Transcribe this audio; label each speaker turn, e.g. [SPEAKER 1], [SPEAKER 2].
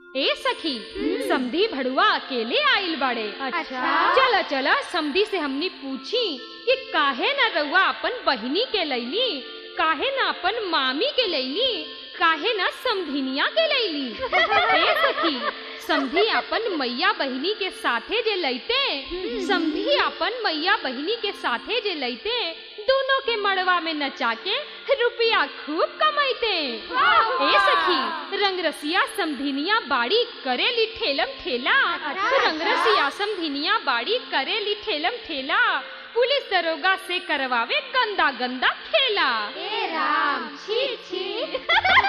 [SPEAKER 1] ए सखी समधी भड़ुआ अकेले आइल बाड़े
[SPEAKER 2] अच्छा
[SPEAKER 1] चला चला समधी से हमनी पूछी कि काहे न रउआ अपन बहिनी के लैली काहे न अपन मामी के लैली काहे न समधिनिया के लैली ए सखी समधी अपन मैया बहिनी के साथे जे लैते समधी अपन मैया बहिनी के साथे जे लैते दोनों के मड़वा में नचा के रुपया खूब कमाइते ए सखी रंगरसिया समधिनिया बाड़ी करेली ठेलम ठेला रंगरसिया समधिनिया बाड़ी करेली ठेलम ठेला पुलिस दरोगा से करवावे गंदा गंदा खेला
[SPEAKER 2] ए राम छी छी